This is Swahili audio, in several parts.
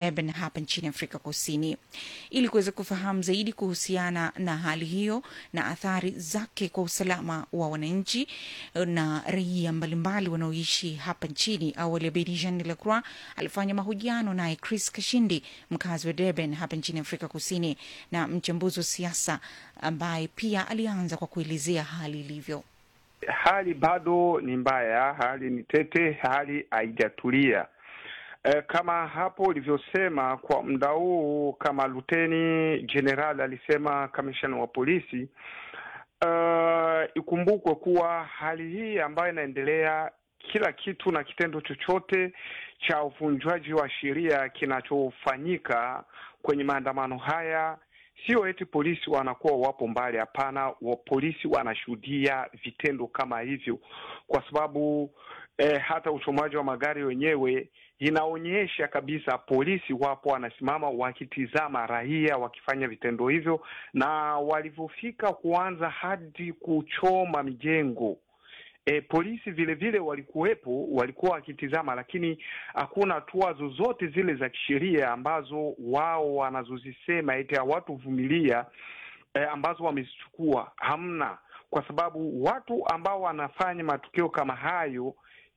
Durban hapa nchini Afrika Kusini. Ili kuweza kufahamu zaidi kuhusiana na hali hiyo na athari zake kwa usalama wa wananchi na raia mbalimbali wanaoishi hapa nchini, awali Abedi Jean de la Croix alifanya mahojiano naye Chris Kashindi, mkazi wa Durban hapa nchini Afrika Kusini na mchambuzi wa siasa ambaye pia alianza kwa kuelezea hali ilivyo. Hali bado ni mbaya, hali ni tete, hali haijatulia. E, kama hapo ulivyosema, kwa muda huu kama luteni jenerali alisema kamishna wa polisi uh, ikumbukwe kuwa hali hii ambayo inaendelea, kila kitu na kitendo chochote cha uvunjwaji wa sheria kinachofanyika kwenye maandamano haya Sio eti polisi wanakuwa wapo mbali, hapana. Wa polisi wanashuhudia vitendo kama hivyo, kwa sababu eh, hata uchomaji wa magari wenyewe inaonyesha kabisa polisi wapo wanasimama wakitizama raia wakifanya vitendo hivyo, na walivyofika kuanza hadi kuchoma mijengo E, polisi vile vile walikuwepo, walikuwa wakitizama, lakini hakuna hatua zozote zile za kisheria ambazo wao wanazozisema eti hawatuvumilia, e, ambazo wamezichukua hamna, kwa sababu watu ambao wanafanya matukio kama hayo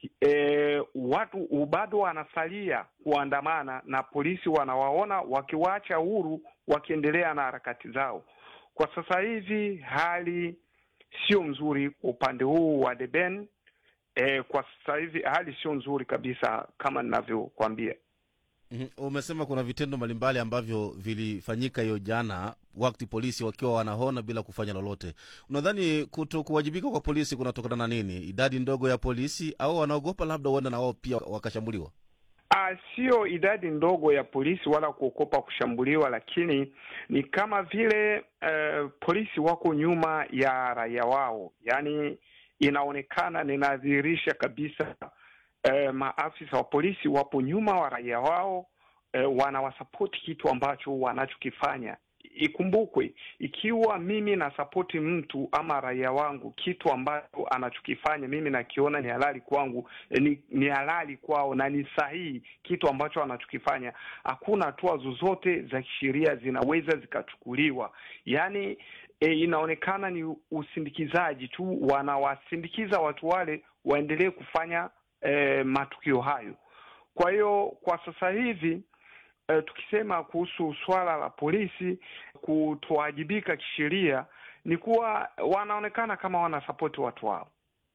e, watu bado wanasalia kuandamana na polisi wanawaona wakiwaacha huru wakiendelea na harakati zao. Kwa sasa hivi hali sio mzuri upande huu wa Deben. E, kwa sasa hivi hali sio nzuri kabisa kama ninavyokwambia. Mm, umesema kuna vitendo mbalimbali ambavyo vilifanyika hiyo jana wakati polisi wakiwa wanahona bila kufanya lolote. Unadhani kuto kuwajibika kwa polisi kunatokana na nini? Idadi ndogo ya polisi au wanaogopa labda huenda na wao pia wakashambuliwa? Ah, sio idadi ndogo ya polisi wala kuogopa kushambuliwa, lakini ni kama vile uh, polisi wako nyuma ya raia wao, yaani inaonekana, ninadhihirisha kabisa uh, maafisa wa polisi wapo nyuma wa raia wao, uh, wanawasapoti kitu ambacho wanachokifanya. Ikumbukwe, ikiwa mimi nasapoti mtu ama raia wangu kitu ambacho anachokifanya mimi nakiona ni halali kwangu, ni, ni halali kwao na ni sahihi kitu ambacho anachokifanya, hakuna hatua zozote za kisheria zinaweza zikachukuliwa. Yaani e, inaonekana ni usindikizaji tu, wanawasindikiza watu wale waendelee kufanya e, matukio hayo. Kwa hiyo kwa sasa hivi Uh, tukisema kuhusu swala la polisi kutowajibika kisheria ni kuwa wanaonekana kama wanasapoti watu wao.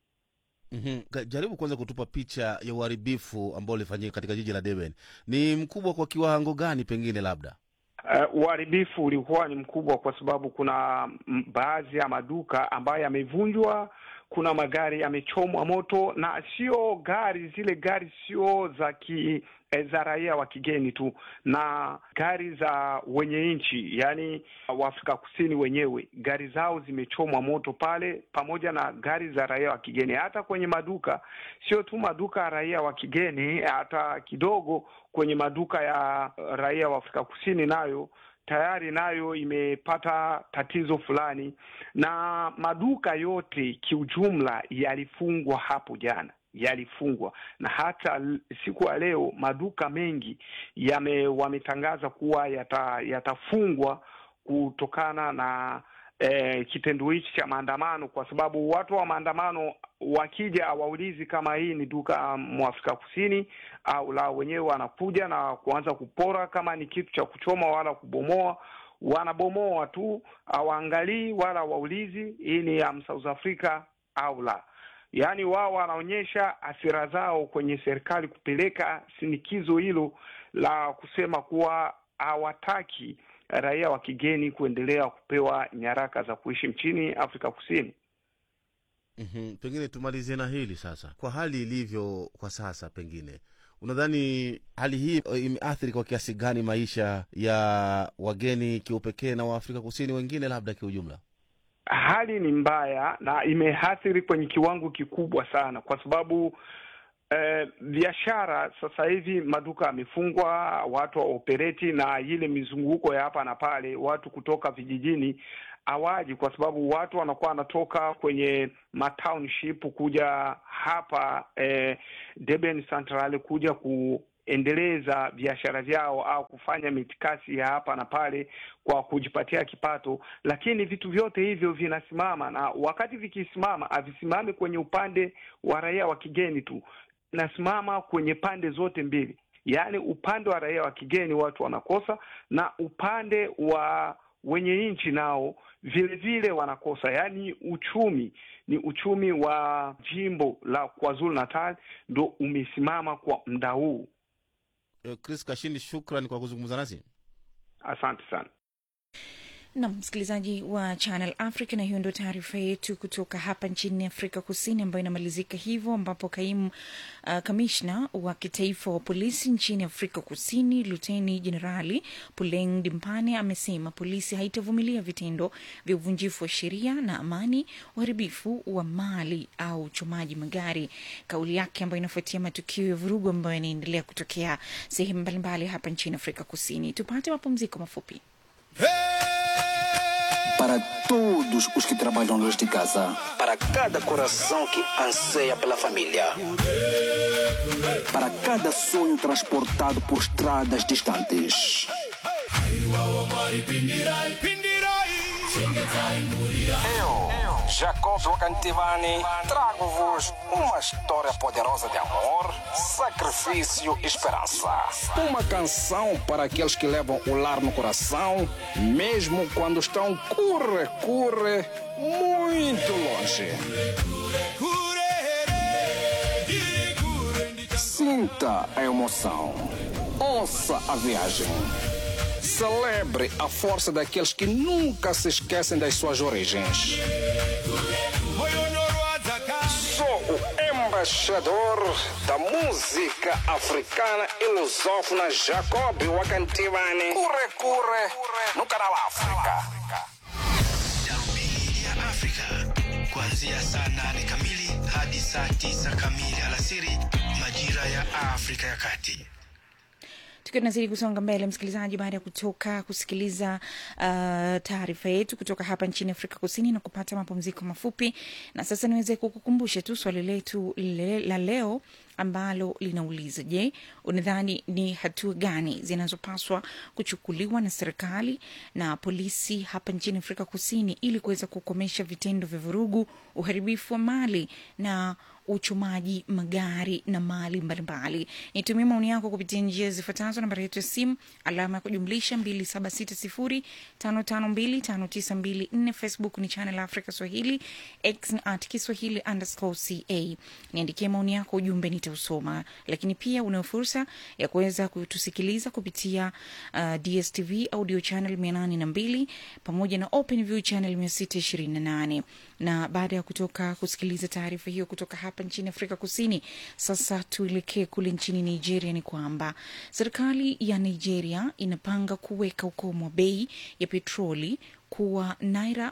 Mm-hmm. Jaribu kwanza kutupa picha ya uharibifu ambao ulifanyika katika jiji la Durban. Ni mkubwa kwa kiwango gani pengine labda? Uh, uharibifu ulikuwa ni mkubwa kwa sababu kuna baadhi ya maduka ambayo yamevunjwa, kuna magari yamechomwa moto, na sio gari zile gari sio za ki za raia wa kigeni tu, na gari za wenye nchi, yaani Waafrika Kusini wenyewe, gari zao zimechomwa moto pale, pamoja na gari za raia wa kigeni. Hata kwenye maduka, sio tu maduka ya raia wa kigeni, hata kidogo kwenye maduka ya raia wa Afrika Kusini nayo tayari nayo imepata tatizo fulani, na maduka yote kiujumla yalifungwa hapo jana yalifungwa na hata siku ya leo maduka mengi yame wametangaza kuwa yata, yatafungwa kutokana na eh, kitendo hichi cha maandamano, kwa sababu watu wa maandamano wakija hawaulizi kama hii ni duka mwafrika Kusini au la, wenyewe wanakuja na kuanza kupora kama ni kitu cha kuchoma wala kubomoa wanabomoa tu, hawaangalii wala waulizi hii ni ya South Africa au la. Yaani wao wanaonyesha hasira zao kwenye serikali kupeleka shinikizo hilo la kusema kuwa hawataki raia wa kigeni kuendelea kupewa nyaraka za kuishi nchini Afrika Kusini. Mm-hmm. Pengine tumalizie na hili sasa, kwa hali ilivyo kwa sasa, pengine unadhani hali hii imeathiri kwa kiasi gani maisha ya wageni kiupekee na Waafrika Kusini wengine labda kiujumla? Hali ni mbaya na imeathiri kwenye kiwango kikubwa sana, kwa sababu eh, biashara sasa hivi maduka yamefungwa, watu waopereti na ile mizunguko ya hapa na pale, watu kutoka vijijini hawaji, kwa sababu watu wanakuwa wanatoka kwenye matownship kuja hapa eh, Durban Central kuja ku kuendeleza biashara vyao au kufanya mitikasi ya hapa na pale kwa kujipatia kipato, lakini vitu vyote hivyo vinasimama, na wakati vikisimama havisimami kwenye upande wa raia wa kigeni tu, nasimama kwenye pande zote mbili, yaani upande wa raia wa kigeni watu wanakosa, na upande wa wenye nchi nao vile vile wanakosa. Yaani uchumi ni uchumi wa jimbo la KwaZulu Natal ndo umesimama kwa muda huu. Eh, Chris Kashindi, shukran kwa kuzungumza nasi. Asante sana. na msikilizaji wa Channel Africa, na hiyo ndio taarifa yetu kutoka hapa nchini Afrika Kusini ambayo inamalizika hivyo, ambapo kaimu uh, kamishna wa kitaifa wa polisi nchini Afrika Kusini Luteni Jenerali Puleng Dimpane amesema polisi haitavumilia vitendo vya uvunjifu wa sheria na amani, uharibifu wa mali au uchomaji magari. Kauli yake ambayo inafuatia matukio ya vurugu ambayo yanaendelea kutokea sehemu mbalimbali hapa nchini Afrika Kusini. Tupate mapumziko mafupi. Para todos os que trabalham longe de casa. Para cada coração que anseia pela família. Para cada sonho transportado por estradas distantes. Eu, Jacob Wakantivani, trago-vos uma história poderosa de amor, sacrifício e esperança. Uma canção para aqueles que levam o lar no coração, mesmo quando estão curre, curre, muito longe. Sinta a emoção. Ouça a viagem. Celebre a força daqueles que nunca se esquecem das suas origens. Sou o embaixador da música africana e lusófona Jacob Wakantivani. Curre, curre, no canal África. Darubini ya Afrika kuanzia saa nane kamili hadi saa tisa kamili alasiri majira ya Afrika ya Kati. tukiwa tunazidi kusonga mbele msikilizaji baada ya kutoka kusikiliza uh, taarifa yetu kutoka hapa nchini afrika kusini na kupata mapumziko mafupi na sasa niweze kukukumbusha tu swali letu le, la leo ambalo linauliza je unadhani ni hatua gani zinazopaswa kuchukuliwa na serikali na polisi hapa nchini afrika kusini ili kuweza kukomesha vitendo vya vurugu uharibifu wa mali na uchumaji magari na mali mbalimbali nitumie maoni yako kupitia njia zifuatazo nambari yetu ya simu alama ya kujumlisha 276055259254 facebook ni channel africa swahili x ni at kiswahili underscore ca niandikie maoni yako ujumbe nitausoma lakini pia una fursa ya kuweza kutusikiliza kupitia uh, dstv audio channel 802 pamoja na open view channel 628 na baada ya kutoka kusikiliza taarifa hiyo kutoka hapa nchini afrika kusini sasa tuelekee kule nchini nigeria ni kwamba serikali ya nigeria inapanga kuweka ukomo wa bei ya petroli kuwa naira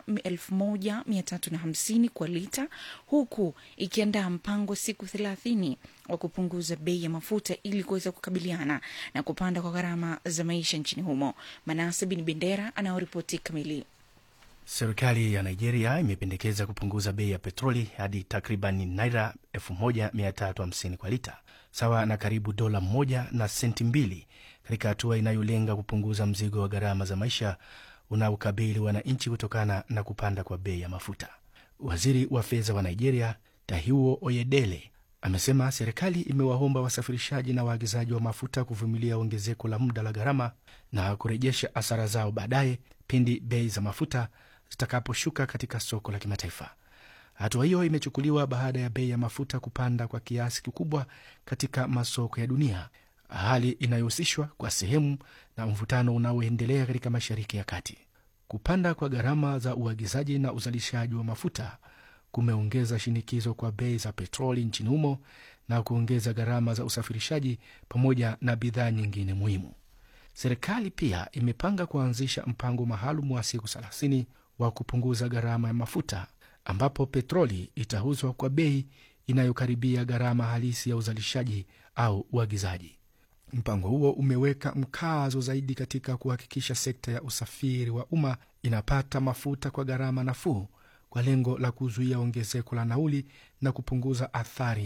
1350 kwa lita huku ikiandaa mpango wa siku thelathini wa kupunguza bei ya mafuta ili kuweza kukabiliana na kupanda kwa gharama za maisha nchini humo manase bin bendera anaoripoti kamili Serikali ya Nigeria imependekeza kupunguza bei ya petroli hadi takriban naira 1350 kwa lita, sawa na karibu dola moja na senti mbili, katika hatua inayolenga kupunguza mzigo wa gharama za maisha unaokabili wananchi kutokana na kupanda kwa bei ya mafuta. Waziri wa fedha wa Nigeria Tahiwo Oyedele amesema serikali imewaomba wasafirishaji na waagizaji wa mafuta kuvumilia ongezeko la muda la gharama na kurejesha hasara zao baadaye pindi bei za mafuta zitakaposhuka katika soko la kimataifa. Hatua hiyo imechukuliwa baada ya bei ya mafuta kupanda kwa kiasi kikubwa katika masoko ya dunia, hali inayohusishwa kwa sehemu na mvutano unaoendelea katika Mashariki ya Kati. Kupanda kwa gharama za uagizaji na uzalishaji wa mafuta kumeongeza shinikizo kwa bei za petroli nchini humo na kuongeza gharama za usafirishaji pamoja na bidhaa nyingine muhimu. Serikali pia imepanga kuanzisha mpango maalum wa siku 30 wa kupunguza gharama ya mafuta ambapo petroli itauzwa kwa bei inayokaribia gharama halisi ya uzalishaji au uagizaji. Mpango huo umeweka mkazo zaidi katika kuhakikisha sekta ya usafiri wa umma inapata mafuta kwa gharama nafuu kwa lengo la kuzuia ongezeko la nauli na kupunguza athari kwa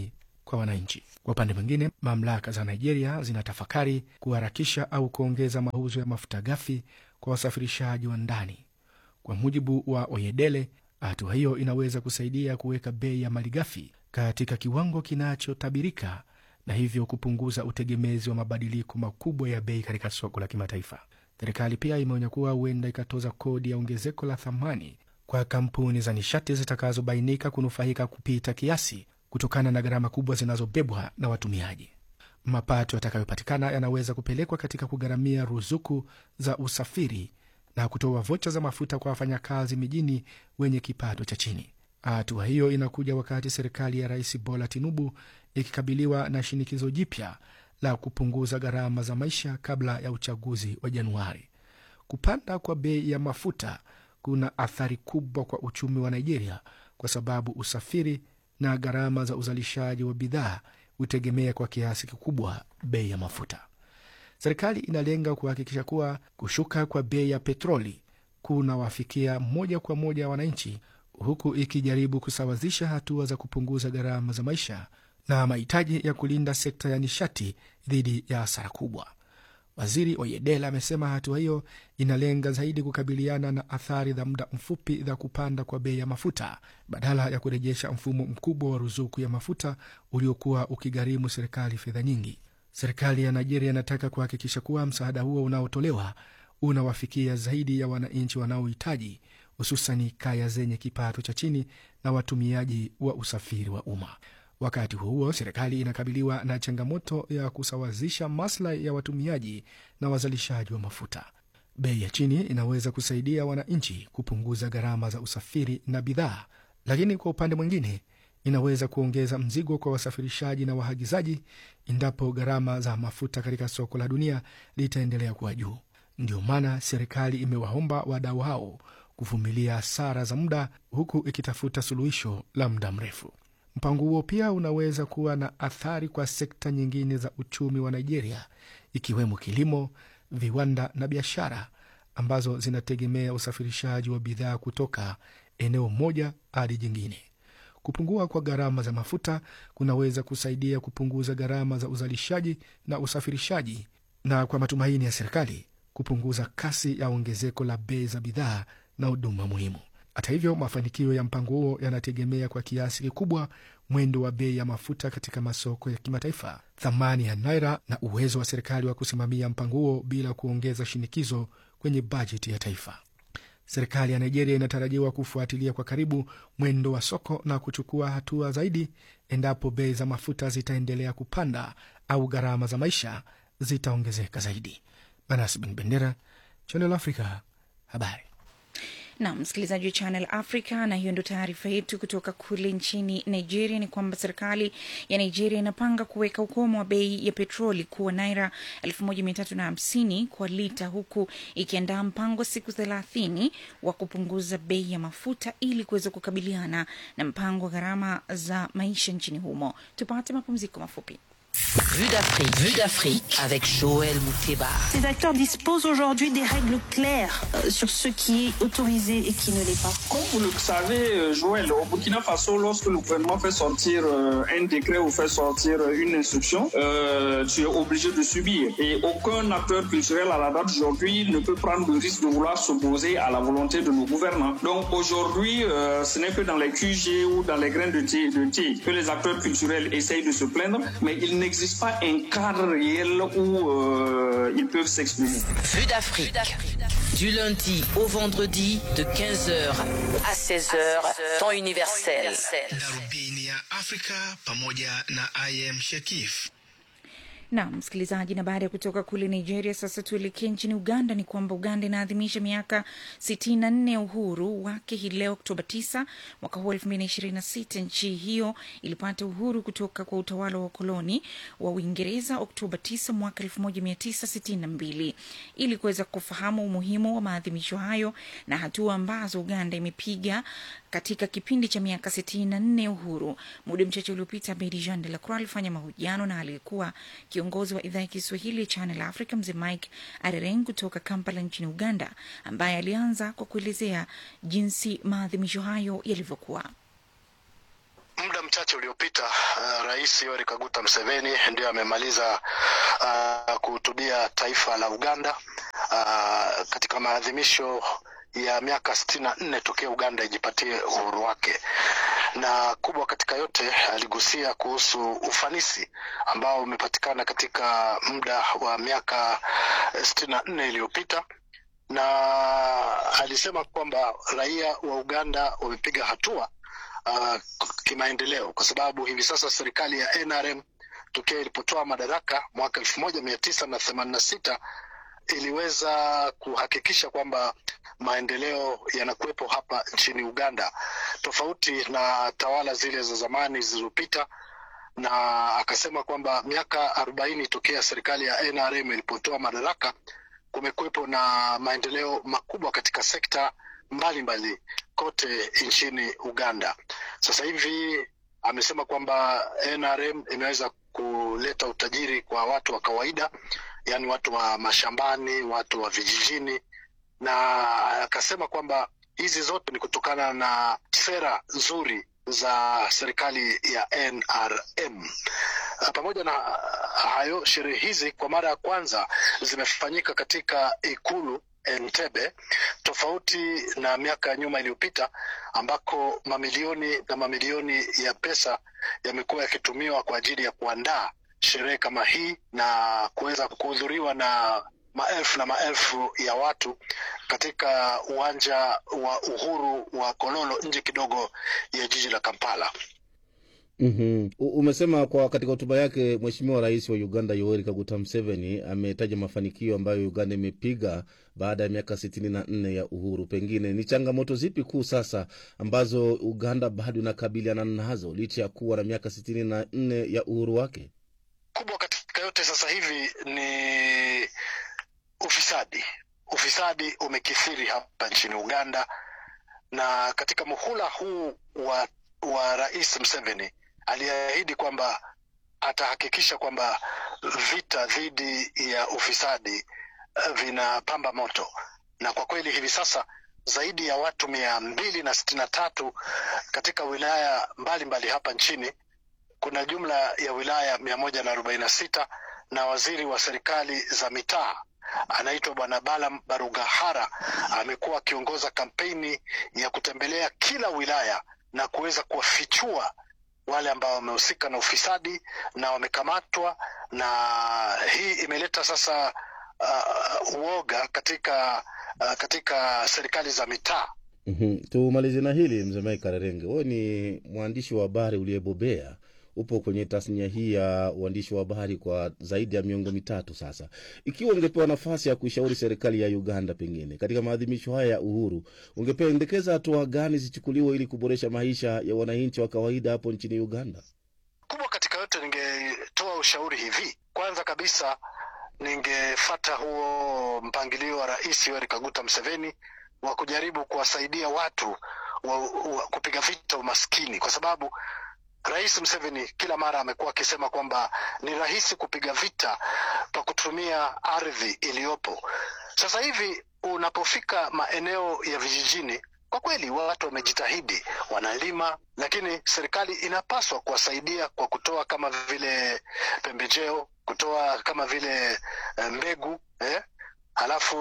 kwa wananchi. Kwa upande mwingine, mamlaka za Nigeria zinatafakari kuharakisha au kuongeza mauzo ya mafuta ghafi kwa wasafirishaji wa ndani. Kwa mujibu wa Oyedele, hatua hiyo inaweza kusaidia kuweka bei ya malighafi katika kiwango kinachotabirika na hivyo kupunguza utegemezi wa mabadiliko makubwa ya bei katika soko la kimataifa. Serikali pia imeonya kuwa huenda ikatoza kodi ya ongezeko la thamani kwa kampuni za nishati zitakazobainika kunufaika kupita kiasi kutokana na gharama kubwa zinazobebwa na watumiaji. Mapato yatakayopatikana yanaweza kupelekwa katika kugharamia ruzuku za usafiri na kutoa vocha za mafuta kwa wafanyakazi mijini wenye kipato cha chini. Hatua hiyo inakuja wakati serikali ya Rais Bola Tinubu ikikabiliwa na shinikizo jipya la kupunguza gharama za maisha kabla ya uchaguzi wa Januari. Kupanda kwa bei ya mafuta kuna athari kubwa kwa uchumi wa Nigeria kwa sababu usafiri na gharama za uzalishaji wa bidhaa hutegemea kwa kiasi kikubwa bei ya mafuta. Serikali inalenga kuhakikisha kuwa kushuka kwa bei ya petroli kunawafikia moja kwa moja wananchi, huku ikijaribu kusawazisha hatua za kupunguza gharama za maisha na mahitaji ya kulinda sekta ya nishati dhidi ya hasara kubwa. Waziri Oyedela amesema hatua hiyo inalenga zaidi kukabiliana na athari za muda mfupi za kupanda kwa bei ya mafuta badala ya kurejesha mfumo mkubwa wa ruzuku ya mafuta uliokuwa ukigharimu serikali fedha nyingi. Serikali ya Nigeria inataka kuhakikisha kuwa msaada huo unaotolewa unawafikia zaidi ya wananchi wanaohitaji, hususani kaya zenye kipato cha chini na watumiaji wa usafiri wa umma. Wakati huo huo, serikali inakabiliwa na changamoto ya kusawazisha maslahi ya watumiaji na wazalishaji wa mafuta. Bei ya chini inaweza kusaidia wananchi kupunguza gharama za usafiri na bidhaa, lakini kwa upande mwingine inaweza kuongeza mzigo kwa wasafirishaji na waagizaji endapo gharama za mafuta katika soko la dunia litaendelea kuwa juu. Ndio maana serikali imewaomba wadau hao kuvumilia hasara za muda huku ikitafuta suluhisho la muda mrefu. Mpango huo pia unaweza kuwa na athari kwa sekta nyingine za uchumi wa Nigeria, ikiwemo kilimo, viwanda na biashara ambazo zinategemea usafirishaji wa bidhaa kutoka eneo moja hadi jingine. Kupungua kwa gharama za mafuta kunaweza kusaidia kupunguza gharama za uzalishaji na usafirishaji, na kwa matumaini ya serikali kupunguza kasi ya ongezeko la bei za bidhaa na huduma muhimu. Hata hivyo, mafanikio ya mpango huo yanategemea kwa kiasi kikubwa mwendo wa bei ya mafuta katika masoko ya kimataifa, thamani ya naira na uwezo wa serikali wa kusimamia mpango huo bila kuongeza shinikizo kwenye bajeti ya taifa. Serikali ya Nigeria inatarajiwa kufuatilia kwa karibu mwendo wa soko na kuchukua hatua zaidi endapo bei za mafuta zitaendelea kupanda au gharama za maisha zitaongezeka zaidi. Manas Bin Bendera, Channel Africa, habari na msikilizaji wa Channel Africa, na hiyo ndo taarifa yetu kutoka kule nchini Nigeria. Ni kwamba serikali ya Nigeria inapanga kuweka ukomo wa bei ya petroli kuwa naira elfu moja mia tatu na hamsini kwa lita, huku ikiandaa mpango wa siku thelathini wa kupunguza bei ya mafuta ili kuweza kukabiliana na mpango wa gharama za maisha nchini humo. Tupate mapumziko mafupi. Vue d'Afrique, Vue d'Afrique avec Joël Mouteba. Ces acteurs disposent aujourd'hui des règles claires euh, sur ce qui est autorisé et qui ne l'est pas. Comme vous le savez, euh, Joël, au Burkina Faso, lorsque le gouvernement fait sortir euh, un décret ou fait sortir euh, une instruction, euh, tu es obligé de subir. Et aucun acteur culturel à la date d'aujourd'hui ne peut prendre le risque de vouloir s'opposer à la volonté de nos gouvernants. Donc aujourd'hui, euh, ce n'est que dans les QG ou dans les grains de thé, de thé que les acteurs culturels essayent de se plaindre, mais il n'existe pas un cadre réel où euh, ils peuvent s'exprimer. Vue d'Afrique. Du lundi au vendredi de 15h à 16h, temps universel. darubini ya afrika pamoja na im shekif na msikilizaji, na baada ya kutoka kule Nigeria, sasa tuelekee nchini Uganda. Ni kwamba Uganda inaadhimisha miaka sitini na nne ya uhuru wake hii leo Oktoba 9 mwaka huu elfu mbili na ishirini na sita. Nchi hiyo ilipata uhuru kutoka kwa utawala wa koloni wa Uingereza Oktoba 9 mwaka elfu moja mia tisa sitini na mbili. Ili kuweza kufahamu umuhimu wa maadhimisho hayo na hatua ambazo Uganda imepiga katika kipindi cha miaka sitini na nne ya uhuru, muda mchache uliopita, Bedi Jean de la Croix alifanya mahojiano na aliyekuwa kiongozi wa idhaa ya Kiswahili ya Channel Africa mzee Mike Arereng kutoka Kampala nchini Uganda, ambaye alianza kwa kuelezea jinsi maadhimisho hayo yalivyokuwa. muda mchache uliopita uh, Rais Yoweri Kaguta Museveni ndiyo amemaliza uh, kuhutubia taifa la Uganda uh, katika maadhimisho ya miaka sitini na nne tokea Uganda ijipatie uhuru wake, na kubwa katika yote aligusia kuhusu ufanisi ambao umepatikana katika muda wa miaka sitini na nne iliyopita na alisema kwamba raia wa Uganda wamepiga hatua uh, kimaendeleo kwa sababu hivi sasa serikali ya NRM tokea ilipotoa madaraka mwaka elfu moja mia tisa na themanini na sita iliweza kuhakikisha kwamba maendeleo yanakuwepo hapa nchini Uganda, tofauti na tawala zile za zamani zilizopita, na akasema kwamba miaka arobaini tokea serikali ya NRM ilipotoa madaraka kumekuwepo na maendeleo makubwa katika sekta mbalimbali mbali kote nchini Uganda. Sasa hivi amesema kwamba NRM imeweza kuleta utajiri kwa watu wa kawaida, yaani watu wa mashambani, watu wa vijijini, na akasema kwamba hizi zote ni kutokana na sera nzuri za serikali ya NRM. Pamoja na hayo, sherehe hizi kwa mara ya kwanza zimefanyika katika ikulu Entebbe, tofauti na miaka ya nyuma iliyopita ambako mamilioni na mamilioni ya pesa yamekuwa yakitumiwa kwa ajili ya kuandaa sherehe kama hii na kuweza kuhudhuriwa na maelfu na maelfu ya watu katika uwanja wa Uhuru wa Kololo nje kidogo ya jiji la Kampala. Mm-hmm. Umesema kwa katika hotuba yake Mheshimiwa Rais wa Uganda Yoweri Kaguta Museveni ametaja mafanikio ambayo Uganda imepiga baada ya miaka sitini na nne ya uhuru. Pengine ni changamoto zipi kuu sasa ambazo Uganda bado inakabiliana nazo licha ya kuwa na miaka sitini na nne ya uhuru wake? Kubwa katika yote sasa hivi ni ufisadi. Ufisadi umekithiri hapa nchini Uganda, na katika muhula huu wa, wa Rais Museveni aliahidi kwamba atahakikisha kwamba vita dhidi ya ufisadi vinapamba moto, na kwa kweli hivi sasa zaidi ya watu mia mbili na sitini na tatu katika wilaya mbalimbali mbali hapa nchini. Kuna jumla ya wilaya mia moja na arobaini na sita na waziri wa serikali za mitaa anaitwa Bwana Bala Barugahara amekuwa akiongoza kampeni ya kutembelea kila wilaya na kuweza kuwafichua wale ambao wamehusika na ufisadi na wamekamatwa, na hii imeleta sasa uh, uoga katika uh, katika serikali za mitaa. Mm-hmm. Tumalize na hili mzee Mike Karerenge, wewe ni mwandishi wa habari uliyebobea, upo kwenye tasnia hii ya uandishi wa habari kwa zaidi ya miongo mitatu sasa. Ikiwa ungepewa nafasi ya kuishauri serikali ya Uganda, pengine katika maadhimisho haya ya uhuru, ungependekeza hatua gani zichukuliwe ili kuboresha maisha ya wananchi wa kawaida hapo nchini Uganda? Kubwa katika yote, ningetoa ushauri hivi. Kwanza kabisa, ningefata huo mpangilio wa Rais Yoweri Kaguta Museveni wa kujaribu kuwasaidia watu wa, wa kupiga vita umaskini, kwa sababu Rais Museveni kila mara amekuwa akisema kwamba ni rahisi kupiga vita kwa kutumia ardhi iliyopo. Sasa hivi unapofika maeneo ya vijijini, kwa kweli watu wamejitahidi, wanalima, lakini serikali inapaswa kuwasaidia kwa kutoa kama vile pembejeo, kutoa kama vile mbegu eh? Halafu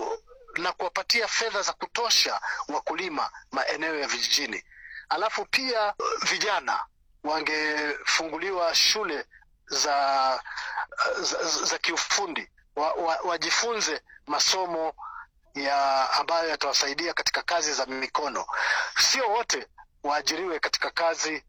na kuwapatia fedha za kutosha wakulima maeneo ya vijijini. Alafu pia vijana wangefunguliwa shule za za, za kiufundi wa, wa, wajifunze masomo ya ambayo yatawasaidia katika kazi za mikono. Sio wote waajiriwe katika kazi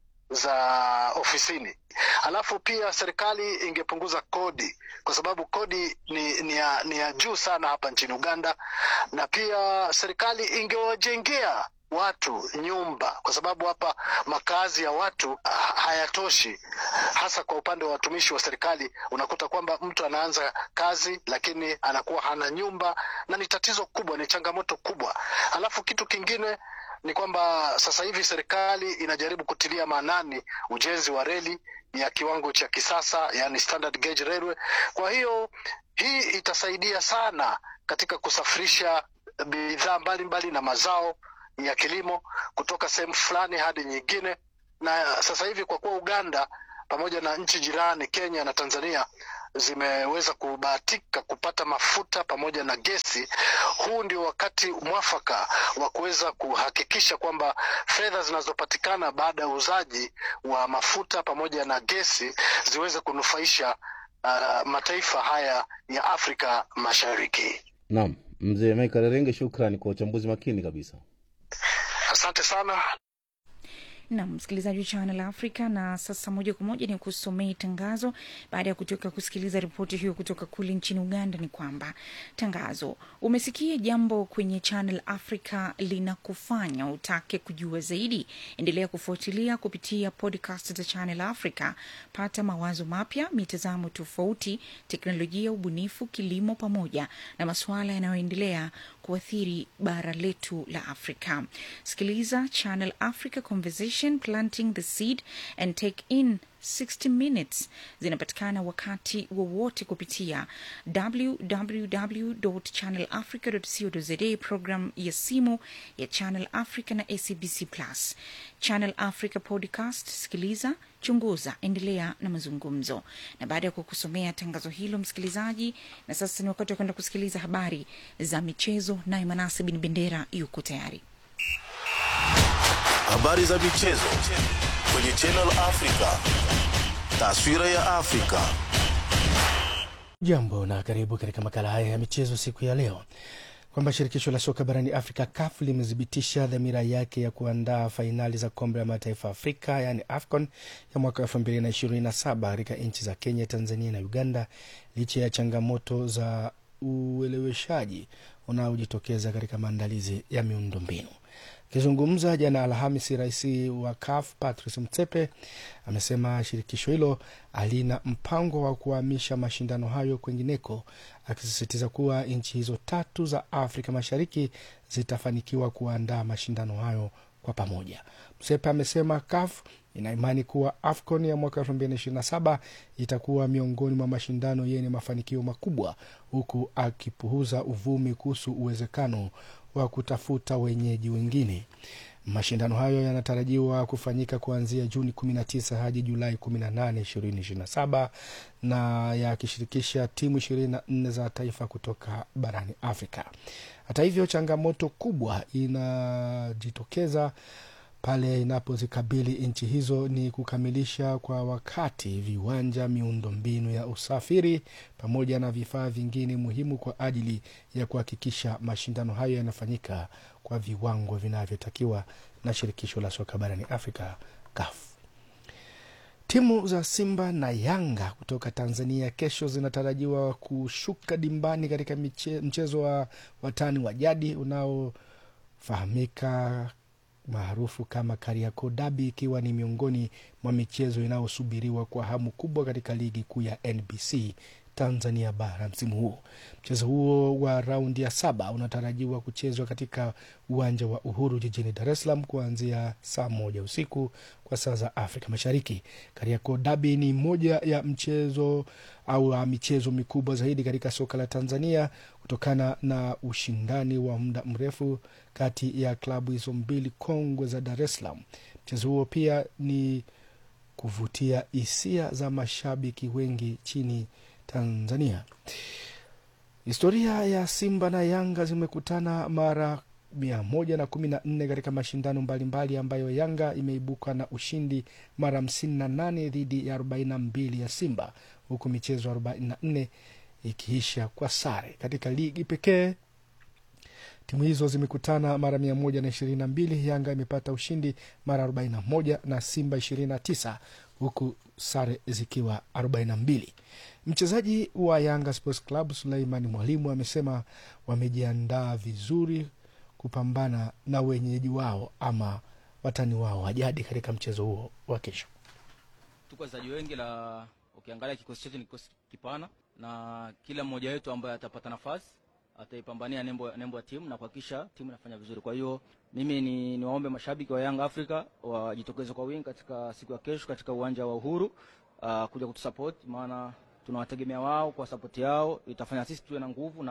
za ofisini. Alafu pia serikali ingepunguza kodi, kwa sababu kodi ni, ni, ya, ni ya juu sana hapa nchini Uganda, na pia serikali ingewajengea watu nyumba, kwa sababu hapa makazi ya watu hayatoshi, hasa kwa upande wa watumishi wa serikali. Unakuta kwamba mtu anaanza kazi lakini anakuwa hana nyumba, na ni tatizo kubwa, ni changamoto kubwa. Alafu kitu kingine ni kwamba sasa hivi serikali inajaribu kutilia maanani ujenzi wa reli ya kiwango cha kisasa, yani standard gauge railway. Kwa hiyo hii itasaidia sana katika kusafirisha bidhaa mbalimbali na mazao ya kilimo kutoka sehemu fulani hadi nyingine, na sasa hivi kwa kuwa Uganda pamoja na nchi jirani Kenya na Tanzania zimeweza kubahatika kupata mafuta pamoja na gesi, huu ndio wakati mwafaka wa kuweza kuhakikisha kwamba fedha zinazopatikana baada ya uuzaji wa mafuta pamoja na gesi ziweze kunufaisha uh, mataifa haya ya Afrika Mashariki. Naam, mzee Michael Renge, shukrani kwa uchambuzi makini kabisa. Asante sana. na msikilizaji wa Channel Africa. Na sasa moja kwa moja ni kusomea tangazo. Baada ya kutoka kusikiliza ripoti hiyo kutoka kule nchini Uganda, ni kwamba tangazo, umesikia jambo kwenye Channel Africa linakufanya utake kujua zaidi. Endelea kufuatilia kupitia podcast za Channel Africa. Pata mawazo mapya, mitazamo tofauti, teknolojia, ubunifu, kilimo, pamoja na masuala yanayoendelea kuathiri bara letu la Afrika. Sikiliza Channel Africa Conversation Planting the Seed and Take in 60 Minutes zinapatikana wakati wowote kupitia www.channelafrica.co.za, program ya simu ya Channel Africa na SABC Plus. Channel Africa Podcast, sikiliza, chunguza, endelea na mazungumzo. Na baada ya kukusomea tangazo hilo, msikilizaji, na sasa ni wakati wa kwenda kusikiliza habari za michezo, naye Manase Bin Bendera yuko tayari. Habari za michezo kwenye Channel Africa. Taswira ya Afrika. Jambo na karibu katika makala haya ya michezo siku ya leo, kwamba shirikisho la soka barani Afrika CAF limethibitisha dhamira yake ya kuandaa fainali za kombe la mataifa Afrika yaani AFCON ya mwaka elfu mbili na ishirini na saba katika nchi za Kenya, Tanzania na Uganda licha ya changamoto za ueleweshaji unaojitokeza katika maandalizi ya miundombinu. Akizungumza jana Alhamisi, rais wa CAF Patrice Motsepe amesema shirikisho hilo halina mpango wa kuhamisha mashindano hayo kwengineko, akisisitiza kuwa nchi hizo tatu za Afrika Mashariki zitafanikiwa kuandaa mashindano hayo kwa pamoja. Msepe amesema CAF ina imani kuwa AFCON ya mwaka elfu mbili na ishirini na saba itakuwa miongoni mwa mashindano yenye mafanikio makubwa, huku akipuuza uvumi kuhusu uwezekano wa kutafuta wenyeji wengine. Mashindano hayo yanatarajiwa kufanyika kuanzia Juni 19 hadi Julai 18, 2027 na yakishirikisha timu 24 za taifa kutoka barani Afrika. Hata hivyo, changamoto kubwa inajitokeza pale inapozikabili nchi hizo ni kukamilisha kwa wakati viwanja, miundombinu ya usafiri pamoja na vifaa vingine muhimu kwa ajili ya kuhakikisha mashindano hayo yanafanyika kwa viwango vinavyotakiwa na shirikisho la soka barani Afrika, CAF. Timu za Simba na Yanga kutoka Tanzania kesho zinatarajiwa kushuka dimbani katika miche, mchezo wa watani wa jadi unaofahamika maarufu kama Kariakoo Derby, ikiwa ni miongoni mwa michezo inayosubiriwa kwa hamu kubwa katika ligi kuu ya NBC Tanzania bara msimu huu. Mchezo huo wa raundi ya saba unatarajiwa kuchezwa katika uwanja wa Uhuru jijini Dar es Salaam kuanzia saa moja usiku kwa saa za Afrika Mashariki. Kariakoo Derby ni moja ya mchezo au michezo mikubwa zaidi katika soka la Tanzania kutokana na ushindani wa muda mrefu kati ya klabu hizo mbili kongwe za Dar es Salaam. Mchezo huo pia ni kuvutia hisia za mashabiki wengi chini Tanzania. Historia ya Simba na Yanga zimekutana mara mia moja na kumi na nne katika mashindano mbalimbali ambayo Yanga imeibuka na ushindi mara hamsini na nane dhidi ya arobaini na mbili ya Simba, huku michezo arobaini na nne ikiisha kwa sare. Katika ligi pekee timu hizo zimekutana mara mia moja na ishirini na mbili. Yanga imepata ushindi mara arobaini na moja na Simba ishirini na tisa huku sare zikiwa arobaini na mbili. Mchezaji wa Yanga Sports Club Suleiman Mwalimu amesema wamejiandaa vizuri kupambana na wenyeji wao ama watani wao wa jadi katika mchezo huo wa kesho. Tuko wachezaji wengi, la ukiangalia kikosi chetu ni kikosi kipana, na kila mmoja wetu ambaye atapata nafasi ataipambania nembo, nembo ya timu na kuhakikisha timu inafanya vizuri. Kwa hiyo mimi ni niwaombe mashabiki wa Young Africa wajitokeze kwa wingi katika siku ya kesho katika uwanja wa Uhuru uh, kuja kutusupport, maana tunawategemea wao. Kwa support yao itafanya sisi tuwe na nguvu na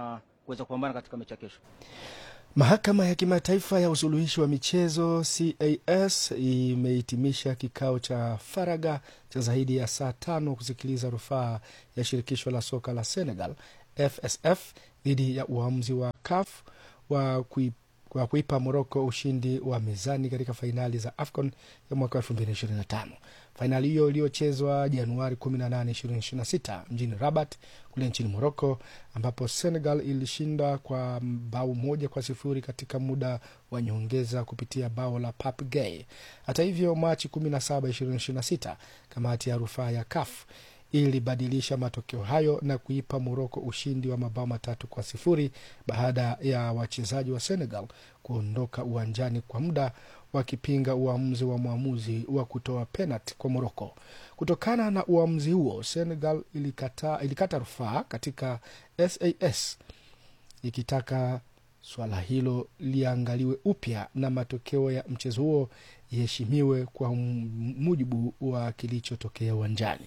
kuweza kupambana katika mechi ya kesho. Mahakama ya Kimataifa ya Usuluhishi wa Michezo CAS imehitimisha kikao cha faraga cha zaidi ya saa tano kusikiliza rufaa ya shirikisho la soka la Senegal FSF dhidi ya uamuzi wa CAF wa kui kwa kuipa Moroko ushindi wa mezani katika fainali za AFCON ya mwaka 2025. Fainali hiyo iliyochezwa Januari 18, 2026 mjini Rabat kule nchini Moroko, ambapo Senegal ilishinda kwa bao moja kwa sifuri katika muda wa nyongeza kupitia bao la Pape Gueye. Hata hivyo, Machi 17, 2026 kamati ya rufaa ya CAF ilibadilisha matokeo hayo na kuipa Moroko ushindi wa mabao matatu kwa sifuri baada ya wachezaji wa Senegal kuondoka uwanjani kwa muda wakipinga uamuzi wa mwamuzi wa kutoa penalti kwa Moroko. Kutokana na uamuzi huo, Senegal ilikata, ilikata rufaa katika SAS ikitaka swala hilo liangaliwe upya na matokeo ya mchezo huo iheshimiwe kwa mujibu wa kilichotokea uwanjani.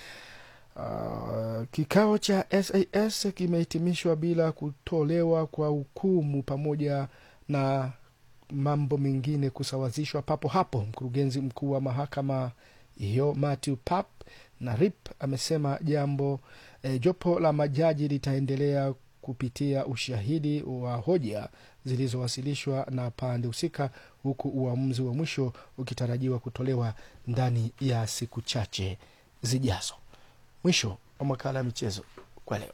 Uh, kikao cha SAS kimehitimishwa bila kutolewa kwa hukumu pamoja na mambo mengine kusawazishwa papo hapo. Mkurugenzi mkuu wa mahakama hiyo Matthew Pap na Rip amesema jambo eh, jopo la majaji litaendelea kupitia ushahidi wa hoja zilizowasilishwa na pande husika, huku uamuzi wa mwisho ukitarajiwa kutolewa ndani ya siku chache zijazo. Mwisho wa makala ya michezo kwa leo.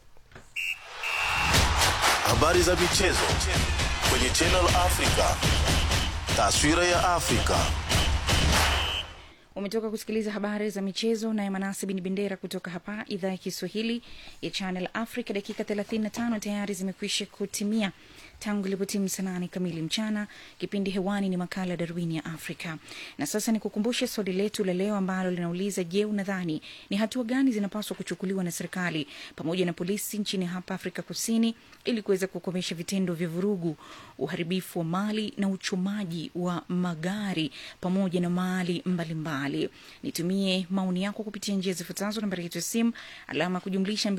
Habari za michezo kwenye Channel Africa. Taswira ya Afrika. Umetoka kusikiliza habari za michezo naye Manase Bin Bendera kutoka hapa idhaa ya Kiswahili ya Channel Africa. Dakika 35 tayari zimekwisha kutimia tangu ilipotimu saa nane kamili mchana. Kipindi hewani ni makala ya Darwini ya Afrika, na sasa ni kukumbushe swali letu la leo ambalo linauliza: Je, unadhani ni hatua gani zinapaswa kuchukuliwa na serikali pamoja na polisi nchini hapa Afrika Kusini ili kuweza kukomesha vitendo vya vurugu, uharibifu wa mali na uchomaji wa magari pamoja na mali mbalimbali? Nitumie maoni yako kupitia njia zifuatazo: nambari yetu ya simu alama kujumlisha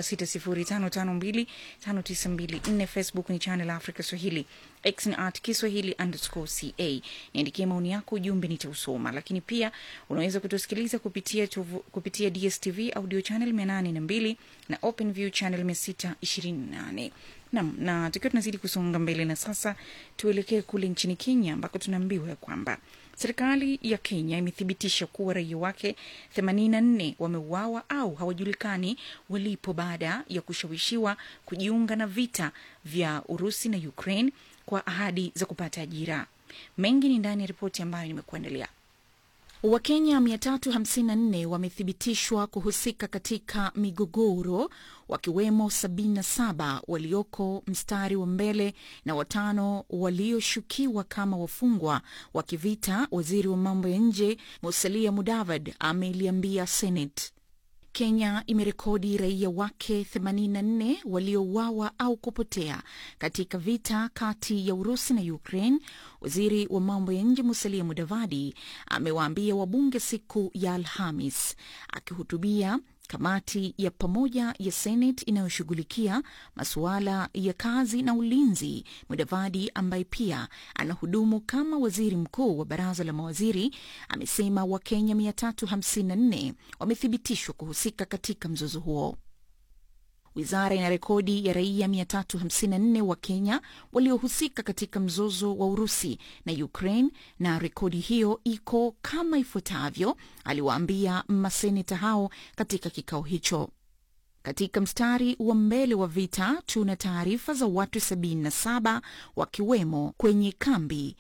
2760552592 Facebook ni channel Africa Swahili, X ni at Kiswahili underscore ca. Niandikie maoni yako, ujumbe nitausoma. Lakini pia unaweza kutusikiliza kupitia, tuvu, kupitia DSTV audio channel 802 na OpenView channel 628 nam na tukiwa tunazidi kusonga mbele, na sasa tuelekee kule nchini Kenya ambako tunaambiwa ya kwamba serikali ya Kenya imethibitisha kuwa raia wake 84 wameuawa au hawajulikani walipo baada ya kushawishiwa kujiunga na vita vya Urusi na Ukraine kwa ahadi za kupata ajira. Mengi ni ndani ya ripoti ambayo nimekuandalia. Wakenya 354 wamethibitishwa kuhusika katika migogoro wakiwemo 77 walioko mstari wa mbele na watano walioshukiwa kama wafungwa wa kivita. Waziri wa mambo ya nje Musalia Mudavadi ameliambia Senate. Kenya imerekodi raia wake 84 waliouawa au kupotea katika vita kati ya Urusi na Ukraine. Waziri wa mambo ya nje Musalia Mudavadi amewaambia wabunge siku ya Alhamis akihutubia kamati ya pamoja ya Senate inayoshughulikia masuala ya kazi na ulinzi. Mudavadi ambaye pia anahudumu kama waziri mkuu wa baraza la mawaziri amesema Wakenya 354 wamethibitishwa kuhusika katika mzozo huo. Wizara ina rekodi ya raia 354 wa Kenya waliohusika katika mzozo wa Urusi na Ukraine, na rekodi hiyo iko kama ifuatavyo, aliwaambia maseneta hao katika kikao hicho. Katika mstari wa mbele wa vita tuna taarifa za watu 77 wakiwemo kwenye kambi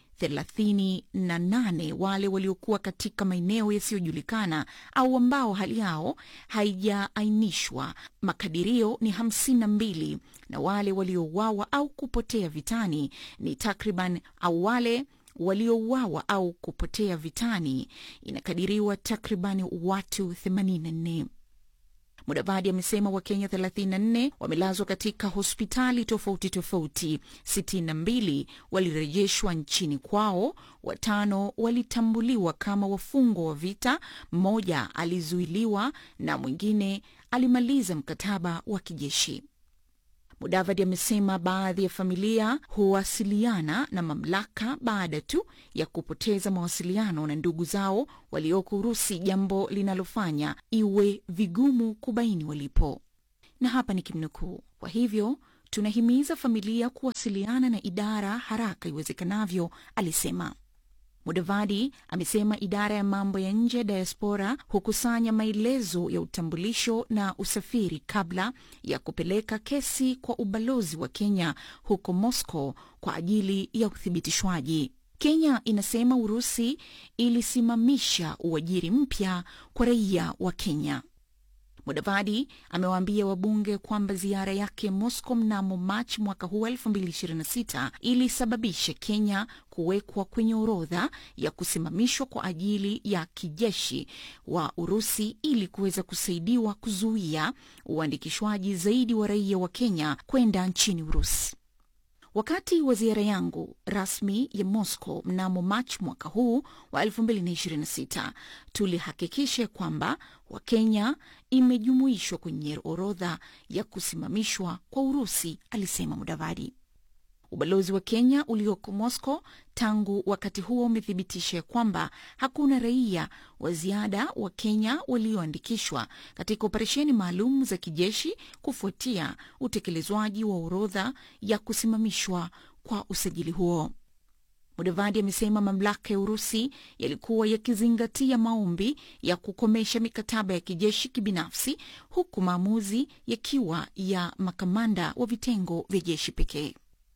38 wale waliokuwa katika maeneo yasiyojulikana au ambao hali yao haijaainishwa. Makadirio ni 52 na wale waliouawa au kupotea vitani ni takriban au wale waliouawa au kupotea vitani inakadiriwa takriban watu 84. Mudavadi amesema Wakenya 34 wamelazwa katika hospitali tofauti tofauti, 62 walirejeshwa nchini kwao, watano walitambuliwa kama wafungwa wa vita, mmoja alizuiliwa na mwingine alimaliza mkataba wa kijeshi. Mudavadi amesema baadhi ya familia huwasiliana na mamlaka baada tu ya kupoteza mawasiliano na ndugu zao walioko Urusi, jambo linalofanya iwe vigumu kubaini walipo. Na hapa ni kimnukuu: kwa hivyo tunahimiza familia kuwasiliana na idara haraka iwezekanavyo, alisema. Mudavadi amesema idara ya mambo ya nje ya diaspora hukusanya maelezo ya utambulisho na usafiri kabla ya kupeleka kesi kwa ubalozi wa Kenya huko Moscow kwa ajili ya uthibitishwaji. Kenya inasema Urusi ilisimamisha uajiri mpya kwa raia wa Kenya. Mudavadi amewaambia wabunge kwamba ziara yake Moscow mnamo Machi mwaka huu 2026 ilisababisha Kenya kuwekwa kwenye orodha ya kusimamishwa kwa ajili ya kijeshi wa Urusi ili kuweza kusaidiwa kuzuia uandikishwaji zaidi wa raia wa Kenya kwenda nchini Urusi. Wakati wa ziara yangu rasmi ya Moscow mnamo Machi mwaka huu wa 2026 tulihakikisha kwamba Wakenya imejumuishwa kwenye orodha ya kusimamishwa kwa Urusi, alisema Mudavadi. Ubalozi wa Kenya ulioko Moscow tangu wakati huo umethibitisha kwamba hakuna raia wa ziada wa Kenya walioandikishwa katika operesheni maalum za kijeshi kufuatia utekelezwaji wa orodha ya kusimamishwa kwa usajili huo. Mudavadi amesema mamlaka ya Urusi yalikuwa yakizingatia maombi ya kukomesha mikataba ya kijeshi kibinafsi, huku maamuzi yakiwa ya makamanda wa vitengo vya jeshi pekee.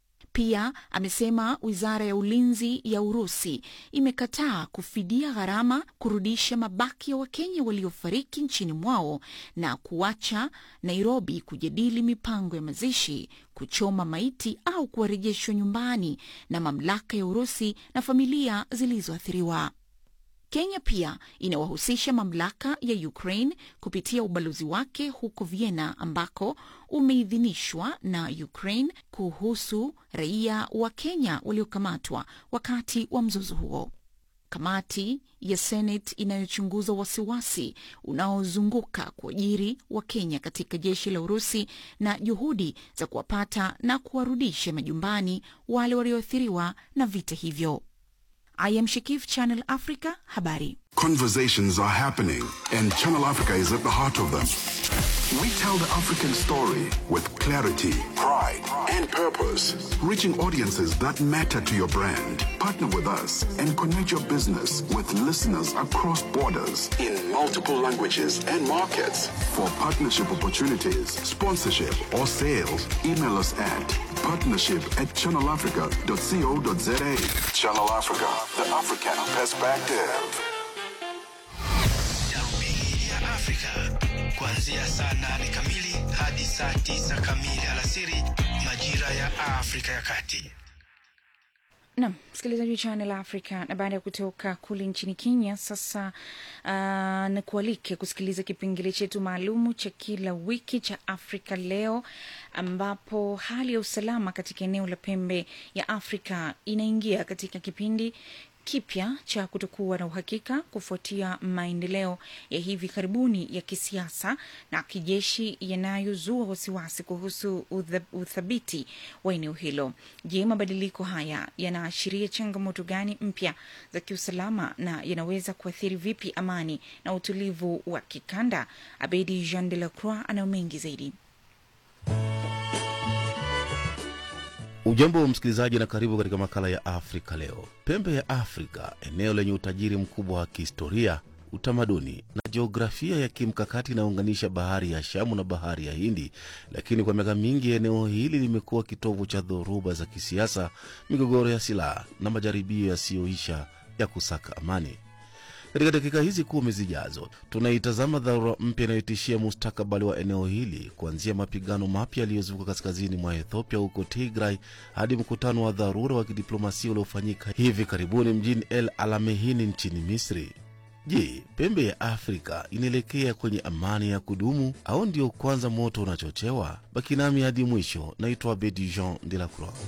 Pia amesema wizara ya ulinzi ya Urusi imekataa kufidia gharama kurudisha mabaki ya Wakenya waliofariki nchini mwao na kuacha Nairobi kujadili mipango ya mazishi, kuchoma maiti au kuwarejeshwa nyumbani na mamlaka ya Urusi na familia zilizoathiriwa. Kenya pia inawahusisha mamlaka ya Ukraine kupitia ubalozi wake huko Vienna ambako umeidhinishwa na Ukraine kuhusu raia wa Kenya waliokamatwa wakati wa mzozo huo. Kamati ya Senate inayochunguza wasiwasi unaozunguka kuajiri wa Kenya katika jeshi la Urusi na juhudi za kuwapata na kuwarudisha majumbani wale walioathiriwa na vita hivyo. I am Shakif, Channel Africa, habari. Conversations are happening, and Channel Africa is at the heart of them. We tell the African story with clarity, pride, and purpose, reaching audiences that matter to your brand. Partner with us and connect your business with listeners across borders in multiple languages and markets. For partnership opportunities, sponsorship, or sales, email us at partnership at channelafrica.co.za. Channel Africa, the African perspective. Darubini ya Afrika kuanzia saa nane kamili hadi saa tisa kamili alasiri majira ya Afrika ya Kati. Nam msikilizaji wa Channel Africa, na baada ya kutoka kule nchini Kenya, sasa uh, nikualike kusikiliza kipengele chetu maalumu cha kila wiki cha Afrika Leo, ambapo hali ya usalama katika eneo la pembe ya Afrika inaingia katika kipindi kipya cha kutokuwa na uhakika kufuatia maendeleo ya hivi karibuni ya kisiasa na kijeshi yanayozua wasiwasi kuhusu utha- uthabiti wa eneo hilo. Je, mabadiliko haya yanaashiria changamoto gani mpya za kiusalama na yanaweza kuathiri vipi amani na utulivu wa kikanda? Abedi Jean de la Croix anayo mengi zaidi. Ujambo wa msikilizaji na karibu katika makala ya Afrika Leo. Pembe ya Afrika, eneo lenye utajiri mkubwa wa kihistoria, utamaduni na jiografia ya kimkakati inayounganisha bahari ya Shamu na bahari ya Hindi, lakini kwa miaka mingi eneo hili limekuwa kitovu cha dhoruba za kisiasa, migogoro ya silaha na majaribio yasiyoisha ya kusaka amani. Katika dakika hizi kumi zijazo, tunaitazama dharura mpya inayotishia mustakabali wa eneo hili, kuanzia mapigano mapya yaliyozuka kaskazini mwa Ethiopia huko Tigray hadi mkutano wa dharura wa kidiplomasia uliofanyika hivi karibuni mjini El Alamehini nchini Misri. Je, pembe ya Afrika inaelekea kwenye amani ya kudumu au ndio kwanza moto unachochewa? Baki nami hadi mwisho. Naitwa Bedi Jean de la Croix.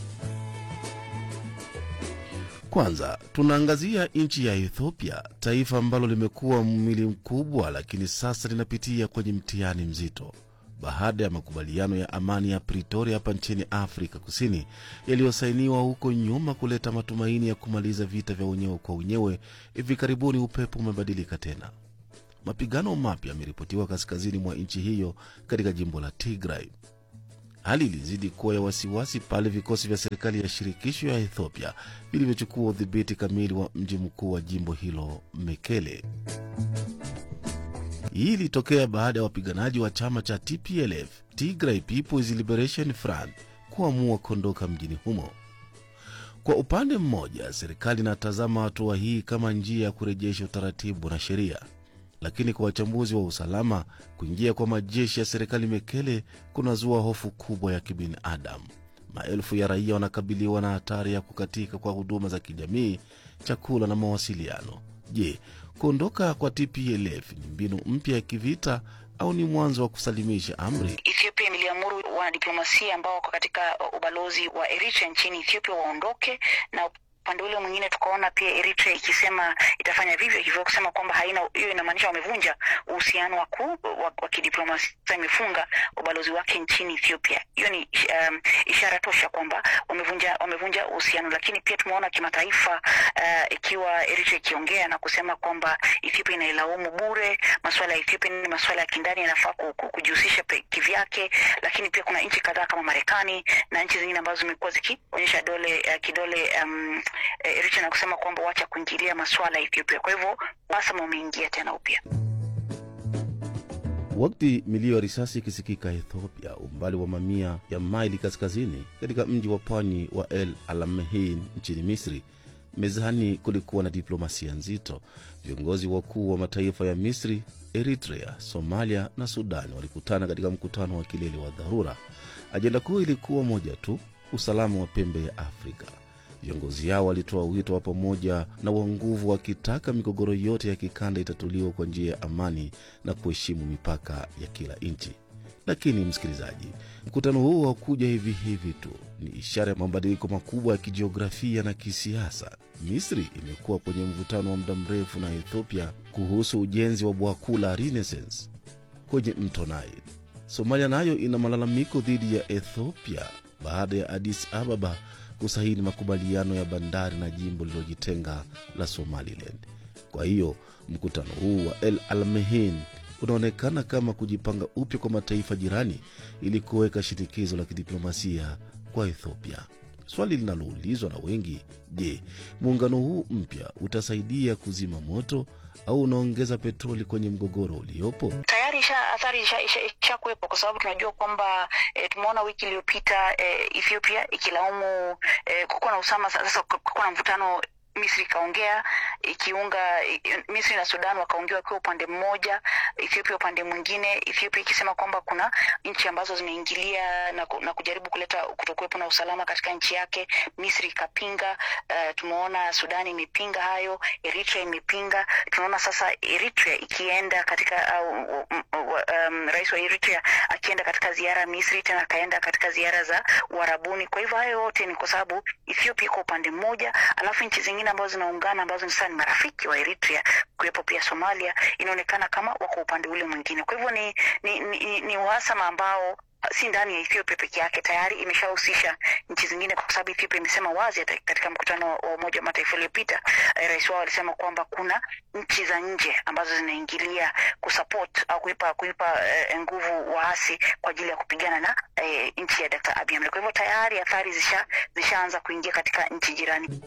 Kwanza tunaangazia nchi ya Ethiopia, taifa ambalo limekuwa mwili mkubwa, lakini sasa linapitia kwenye mtihani mzito. baada ya makubaliano ya amani ya Pretoria hapa nchini Afrika Kusini yaliyosainiwa huko nyuma kuleta matumaini ya kumaliza vita vya wenyewe kwa wenyewe, hivi karibuni upepo umebadilika tena. Mapigano mapya yameripotiwa kaskazini mwa nchi hiyo katika jimbo la Tigray. Hali ilizidi kuwa ya wasiwasi pale vikosi vya serikali ya shirikisho ya Ethiopia vilivyochukua udhibiti kamili wa mji mkuu wa jimbo hilo Mekele. Hii ilitokea baada ya wapiganaji wa chama cha TPLF, Tigray People's Liberation Front, kuamua kuondoka mjini humo. Kwa upande mmoja, serikali inatazama hatua hii kama njia ya kurejesha utaratibu na sheria, lakini kwa wachambuzi wa usalama, kuingia kwa majeshi ya serikali Mekele kunazua hofu kubwa ya kibinadamu. Maelfu ya raia wanakabiliwa na hatari ya kukatika kwa huduma za kijamii, chakula na mawasiliano. Je, kuondoka kwa TPLF ni mbinu mpya ya kivita au ni mwanzo wa kusalimisha amri? Ethiopia imeliamuru wanadiplomasia ambao wako katika ubalozi wa Eritrea nchini Ethiopia waondoke na upande ule mwingine tukaona pia Eritrea ikisema itafanya vivyo hivyo, kusema kwamba haina hiyo, inamaanisha wamevunja uhusiano wa, ku, wa, wa kidiplomasia, imefunga ubalozi wake nchini Ethiopia. Hiyo ni um, ishara tosha kwamba wamevunja wamevunja uhusiano, lakini pia tumeona kimataifa uh, ikiwa Eritrea ikiongea na kusema kwamba Ethiopia inailaumu bure. Masuala ya Ethiopia ni masuala ya kindani, yanafaa kujihusisha kivyake, lakini pia kuna nchi kadhaa kama Marekani na nchi zingine ambazo zimekuwa zikionyesha dole uh, kidole um, Eritrea na kusema kwamba wacha kuingilia masuala ya Ethiopia. Kwa hivyo uhasama umeingia tena upya. Wakati milio ya risasi ikisikika Ethiopia, umbali wa mamia ya maili kaskazini katika mji wa pwani wa El Alamein nchini Misri, mezani kulikuwa na diplomasia nzito. Viongozi wakuu wa mataifa ya Misri, Eritrea, Somalia na Sudan walikutana katika mkutano wa kilele wa dharura. Ajenda kuu ilikuwa moja tu, usalama wa pembe ya Afrika. Viongozi hao walitoa wito wa pamoja na wa nguvu, wakitaka migogoro yote ya kikanda itatuliwa kwa njia ya amani na kuheshimu mipaka ya kila nchi. Lakini msikilizaji, mkutano huo haukuja hivi hivi tu, ni ishara ya mabadiliko makubwa ya kijiografia na kisiasa. Misri imekuwa kwenye mvutano wa muda mrefu na Ethiopia kuhusu ujenzi wa bwawa kuu la Renaissance kwenye mto Nile. Somalia nayo ina malalamiko dhidi ya Ethiopia baada ya Addis Ababa kusaini makubaliano ya bandari na jimbo lililojitenga la Somaliland. Kwa hiyo mkutano huu wa El Almehin unaonekana kama kujipanga upya kwa mataifa jirani ili kuweka shinikizo la kidiplomasia kwa Ethiopia. Swali linaloulizwa na wengi, je, muungano huu mpya utasaidia kuzima moto au unaongeza petroli kwenye mgogoro uliopo? Tayari isha athari ishakuwepo isha, isha kuwepo, kwa sababu tunajua kwamba e, tumeona wiki iliyopita e, Ethiopia ikilaumu e, kukuwa na usama sasa, kukuwa na mvutano Misri ikaongea ikiunga Misri na Sudan wakaongea wakiwa upande mmoja, Ethiopia upande mwingine, Ethiopia ikisema kwamba kuna nchi ambazo zimeingilia na, na kujaribu kuleta kutokuwepo na usalama katika nchi yake. Misri ikapinga. Uh, tumeona Sudan imepinga hayo, Eritrea imepinga. Tunaona sasa Eritrea ikienda katika uh, um, um, rais wa Eritrea akienda katika ziara Misri, tena akaenda katika ziara za Uarabuni. Kwa hivyo hayo yote ni kwa sababu Ethiopia iko upande mmoja, alafu nchi zingine ambazo zinaungana ambazo ni sasa ni marafiki wa Eritrea, kuwepo pia Somalia, inaonekana kama wako upande ule mwingine. Kwa hivyo ni, ni, ni, ni uhasama ambao si ndani ya Ethiopia peke yake, tayari imeshahusisha nchi zingine, kwa sababu Ethiopia imesema wazi katika mkutano wa Umoja wa Mataifa uliopita, eh, rais wao alisema kwamba kuna nchi za nje ambazo zinaingilia kusupport au kuipa kuipa eh, nguvu waasi kwa ajili ya kupigana na eh, nchi ya Dr. Abiy Ahmed. Kwa hivyo tayari athari zisha zishaanza kuingia katika nchi jirani.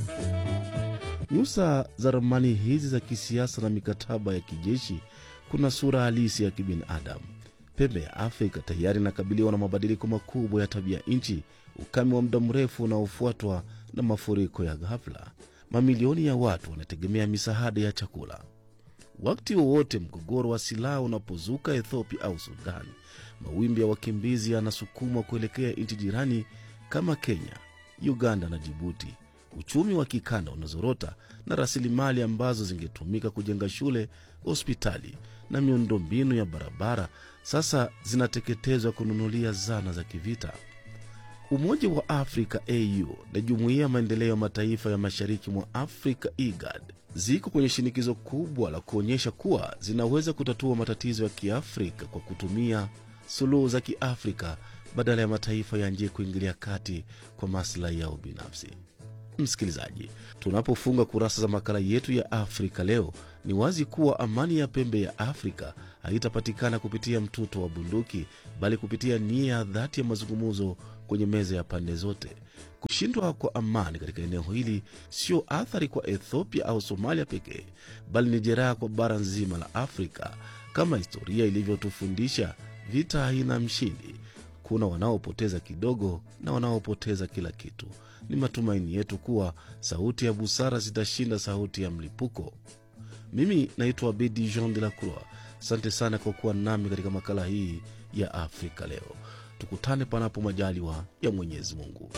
Nyusa za ramani hizi za kisiasa na mikataba ya kijeshi kuna sura halisi ya kibinadamu. Pembe ya Afrika tayari inakabiliwa na mabadiliko makubwa ya tabia nchi, ukame wa muda mrefu unaofuatwa na mafuriko ya ghafla. Mamilioni ya watu wanategemea misaada ya chakula. Wakati wowote mgogoro wa silaha unapozuka Ethiopia au Sudan, mawimbi ya wakimbizi yanasukumwa kuelekea nchi jirani kama Kenya, Uganda na Jibuti. Uchumi wa kikanda unazorota na rasilimali ambazo zingetumika kujenga shule, hospitali na miundombinu ya barabara sasa zinateketezwa kununulia zana za kivita. Umoja wa Afrika AU na Jumuiya ya Maendeleo ya Mataifa ya Mashariki mwa Afrika IGAD ziko kwenye shinikizo kubwa la kuonyesha kuwa zinaweza kutatua matatizo ya Kiafrika kwa kutumia suluhu za Kiafrika badala ya mataifa ya nje kuingilia kati kwa maslahi yao binafsi. Msikilizaji, tunapofunga kurasa za makala yetu ya Afrika leo, ni wazi kuwa amani ya pembe ya Afrika haitapatikana kupitia mtuto wa bunduki, bali kupitia nia ya dhati ya mazungumzo kwenye meza ya pande zote. Kushindwa kwa amani katika eneo hili sio athari kwa Ethiopia au Somalia pekee, bali ni jeraha kwa bara nzima la Afrika. Kama historia ilivyotufundisha, vita haina mshindi. Kuna wanaopoteza kidogo na wanaopoteza kila kitu. Ni matumaini yetu kuwa sauti ya busara zitashinda sauti ya mlipuko. Mimi naitwa Bedi Jean de la Croix. Asante sana kwa kuwa nami katika makala hii ya Afrika Leo. Tukutane panapo majaliwa ya Mwenyezi Mungu.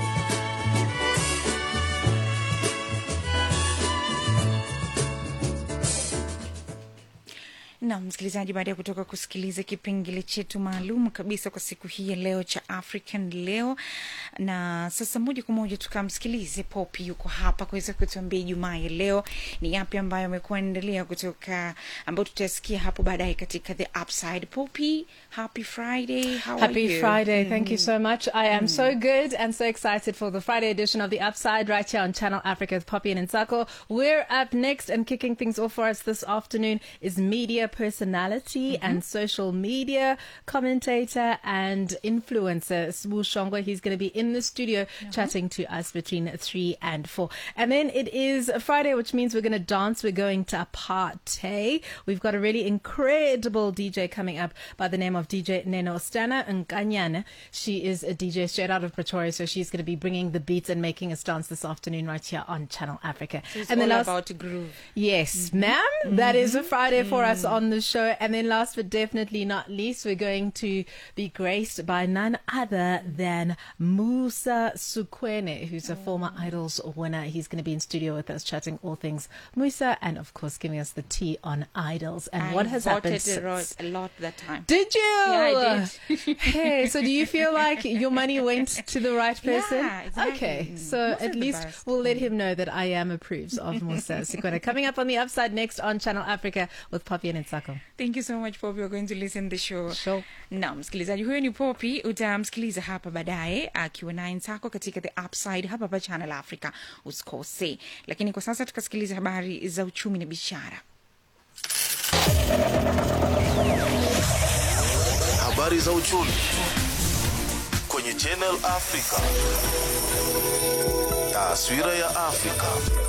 na msikilizaji, baada ya kutoka kusikiliza kipengele chetu maalum kabisa kwa siku hii ya leo cha African leo, na sasa moja kwa moja tukamsikilize Popi, yuko hapa kuweza kutuambia Ijumaa ya leo ni yapi ambayo amekuwa endelea kutoka, ambayo tutasikia hapo baadaye katika the upside. Popi, happy Friday, how Happy are you? Friday. Thank you Mhm. so much. I am so good and so excited for the Friday edition of The Upside right here on Channel Africa with Poppy and Nsako. We're up next and kicking things off for us this afternoon is media personality and social media commentator and influencer Sbu Shongo. He's going to be in the studio chatting to us between three and four. And then it is Friday, which means we're going to dance. We're going to party. We've got a really incredible DJ coming up by the name of DJ Neno Stana Nkanyana. She is a DJ straight out of Pretoria, so she's going to be bringing the beats and making us dance this afternoon right here on Channel Africa. So it's and all then last, about groove. Yes, ma'am. That is a Friday for us on the show. And then last but definitely not least, we're going to be graced by none other than Musa Sukwene, who's a former Idols winner. He's going to be in studio with us chatting all things Musa and, of course, giving us the tea on Idols and I what has happened voted a lot, since. a lot that time. Did you? Yeah, I did. hey, so do you feel like your money went to the right person? Yeah, exactly. Okay, Mm. so Musa at the least best. we'll let him know that I am approves of Musa Sikwena. Coming up on the upside next on Channel Africa with Poppy and Nsako. Thank you so much Poppy, we're going to listen the show. Sure. Na msikilizaji huyo ni Poppy, utamsikiliza hapa baadaye akiwa naye Nsako katika the upside hapa hapa Channel Africa, usikose. Lakini kwa sasa tukasikiliza habari za uchumi na biashara. Habari za uchumi kwenye Channel Africa. Taswira ya Afrika.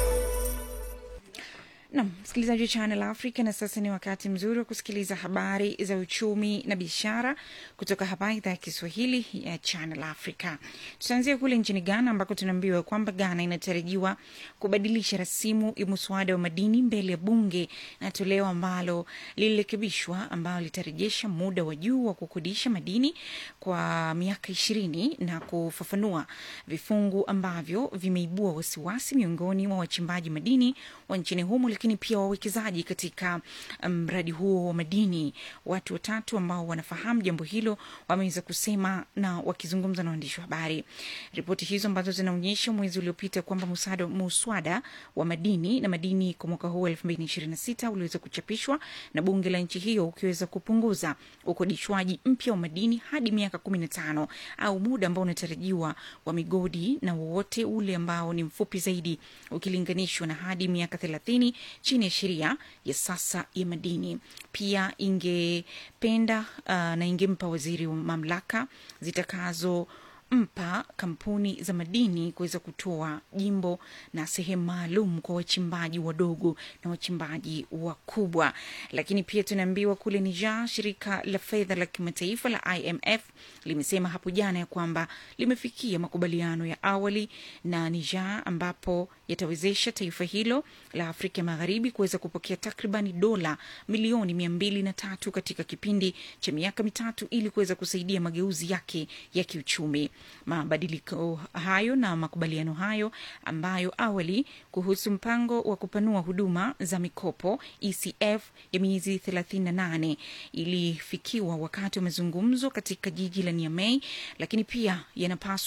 Nam msikilizaji wa Channel Africa, na sasa ni wakati mzuri wa kusikiliza habari za uchumi na biashara kutoka hapa idhaa ya Kiswahili ya Channel Africa. Tutaanzia kule nchini Ghana ambako tunaambiwa kwamba Ghana inatarajiwa kubadilisha rasimu ya muswada wa madini mbele ya bunge na toleo ambalo lilirekebishwa, ambalo litarejesha muda wa juu wa kukodisha madini kwa miaka ishirini na kufafanua vifungu ambavyo vimeibua wasiwasi miongoni mwa wachimbaji madini wa nchini humo, lakini pia wawekezaji katika mradi um, huo wa madini. Watu watatu ambao wanafahamu jambo hilo wameweza kusema na wakizungumza na waandishi wa habari. Ripoti hizo ambazo zinaonyesha mwezi uliopita kwamba musada, muswada wa madini na madini kwa mwaka huu elfu mbili ishirini na sita uliweza kuchapishwa na bunge la nchi hiyo ukiweza kupunguza ukodishwaji mpya wa madini hadi miaka kumi na tano au muda ambao unatarajiwa wa migodi na wowote ule ambao ni mfupi zaidi ukilinganishwa na hadi miaka thelathini chini ya sheria ya sasa ya madini. Pia ingependa uh, na ingempa waziri wa mamlaka zitakazo mpa kampuni za madini kuweza kutoa jimbo na sehemu maalum kwa wachimbaji wadogo na wachimbaji wakubwa. Lakini pia tunaambiwa kule Niger, shirika la fedha la kimataifa la IMF limesema hapo jana ya kwamba limefikia makubaliano ya awali na Niger ambapo yatawezesha taifa hilo la Afrika Magharibi kuweza kupokea takribani dola milioni mia mbili na tatu katika kipindi cha miaka mitatu ili kuweza kusaidia mageuzi yake ya kiuchumi. Mabadiliko hayo na makubaliano hayo ambayo awali kuhusu mpango wa kupanua huduma za mikopo ECF ya miezi 38 ilifikiwa wakati wa mazungumzo katika jiji la Niamey, lakini pia yanapaswa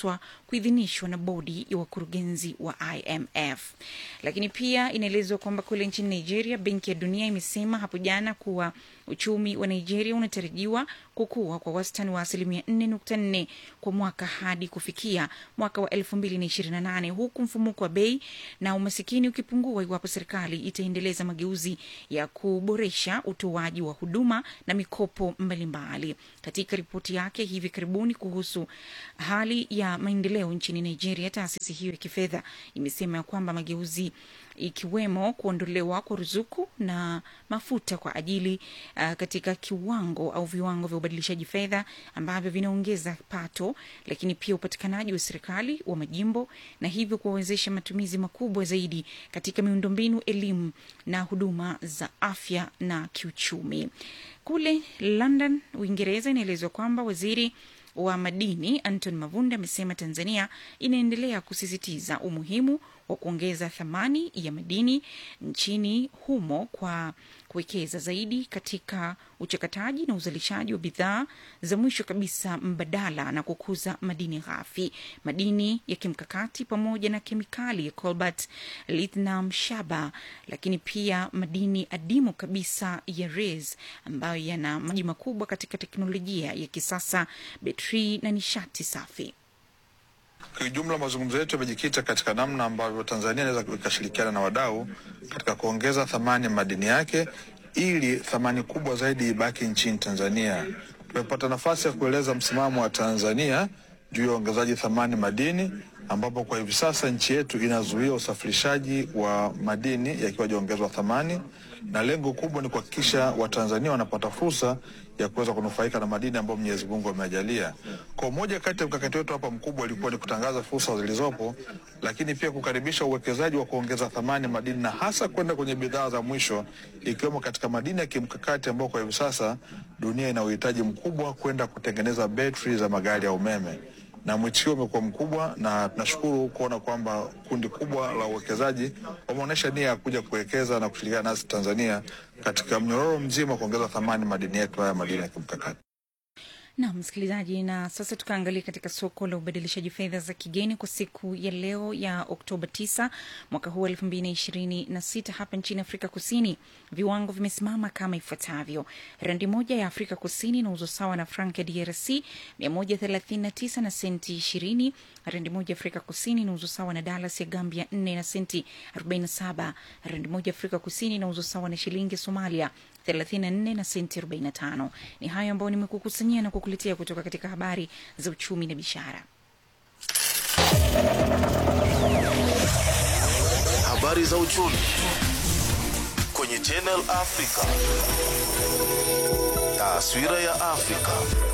kuidhinishwa na bodi ya wakurugenzi wa IMF. Lakini pia inaelezwa kwamba kule nchini Nigeria, Benki ya Dunia imesema hapo jana kuwa uchumi wa Nigeria unatarajiwa kukua kwa wastani wa asilimia 4.4 kwa mwaka hadi kufikia mwaka wa 2028 huku mfumuko wa bei na umasikini ukipungua iwapo serikali itaendeleza mageuzi ya kuboresha utoaji wa huduma na mikopo mbalimbali. Katika ripoti yake hivi karibuni kuhusu hali ya maendeleo nchini Nigeria, taasisi hiyo ya kifedha imesema ya kwamba mageuzi ikiwemo kuondolewa kwa ruzuku na mafuta kwa ajili uh, katika kiwango au viwango vya ubadilishaji fedha ambavyo vinaongeza pato, lakini pia upatikanaji wa serikali wa majimbo na hivyo kuwawezesha matumizi makubwa zaidi katika miundombinu, elimu na huduma za afya na kiuchumi. Kule London, Uingereza, inaelezwa kwamba waziri wa madini Anton Mavunde amesema Tanzania inaendelea kusisitiza umuhimu wa kuongeza thamani ya madini nchini humo kwa kuwekeza zaidi katika uchakataji na uzalishaji wa bidhaa za mwisho kabisa mbadala na kukuza madini ghafi, madini ya kimkakati pamoja na kemikali ya cobalt, lithium, shaba, lakini pia madini adimu kabisa ya res ambayo yana maji makubwa katika teknolojia ya kisasa, betri na nishati safi. Kiujumla, mazungumzo yetu yamejikita katika namna ambavyo Tanzania inaweza ikashirikiana na wadau katika kuongeza thamani ya madini yake ili thamani kubwa zaidi ibaki nchini Tanzania. Tumepata nafasi ya kueleza msimamo wa Tanzania juu ya uongezaji thamani madini, ambapo kwa hivi sasa nchi yetu inazuia usafirishaji wa madini yakiwa hajaongezwa thamani, na lengo kubwa ni kuhakikisha Watanzania wanapata fursa ya kuweza kunufaika na madini ambayo Mwenyezi Mungu ameajalia. Kwa moja kati ya mkakati wetu hapa mkubwa ilikuwa ni kutangaza fursa zilizopo, lakini pia kukaribisha uwekezaji wa kuongeza thamani madini na hasa kwenda kwenye bidhaa za mwisho ikiwemo katika madini ya kimkakati ambao kwa hivi sasa dunia ina uhitaji mkubwa kwenda kutengeneza betri za magari ya umeme na mwitikio umekuwa mkubwa, na tunashukuru kuona kwamba kundi kubwa la uwekezaji wameonyesha nia ya kuja kuwekeza na kushirikiana nasi Tanzania katika mnyororo mzima kuongeza thamani madini yetu haya madini ya kimkakati. Na msikilizaji, na sasa tukaangalia katika soko la ubadilishaji fedha za kigeni kwa siku ya leo ya Oktoba 9 mwaka huu elfu mbili na ishirini na sita hapa nchini Afrika Kusini, viwango vimesimama kama ifuatavyo: randi moja ya Afrika Kusini inauzwa sawa na frank ya DRC 139 na senti 20. Randi moja ya Afrika Kusini inauzwa sawa na dalas ya Gambia 4 na senti 47. Randi moja ya Afrika Kusini inauzwa sawa na shilingi ya Somalia 34 na senti 45. Ni hayo ambayo nimekukusanyia na kukuletea kutoka katika habari za uchumi na biashara. Habari za uchumi kwenye Channel Africa. Taswira ya Afrika.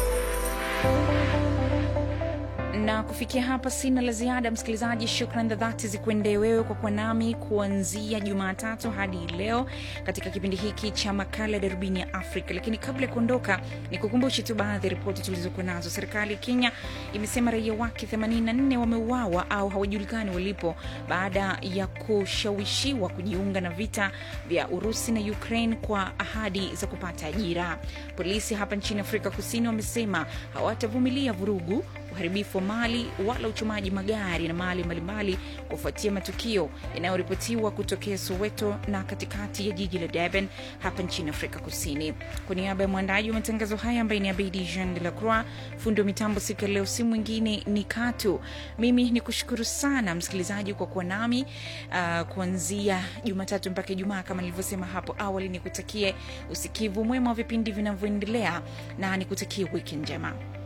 na kufikia hapa sina la ziada msikilizaji shukran za dhati zikuendee wewe kwa kuwa nami kuanzia jumatatu hadi leo katika kipindi hiki cha makala ya darubini ya afrika lakini kabla ya kuondoka ni kukumbushe tu baadhi ya ripoti tulizokuwa nazo serikali ya kenya imesema raia wake 84 wameuawa au hawajulikani walipo baada ya kushawishiwa kujiunga na vita vya urusi na ukraine kwa ahadi za kupata ajira polisi hapa nchini afrika kusini wamesema hawatavumilia vurugu uharibifu wa mali wala uchomaji magari na mali mbalimbali kufuatia matukio yanayoripotiwa kutokea Soweto na katikati ya jiji la Durban hapa nchini Afrika Kusini. Kwa niaba ya mwandaji wa matangazo haya ambaye ni Abidi Jean de la Croix, fundi wa mitambo siku ya leo si mwingine ni Katu. Mimi ni kushukuru sana msikilizaji kwa kuwa nami uh, kuanzia Jumatatu mpaka Ijumaa kama nilivyosema hapo awali. Nikutakie usikivu mwema wa vipindi vinavyoendelea na nikutakie wiki njema.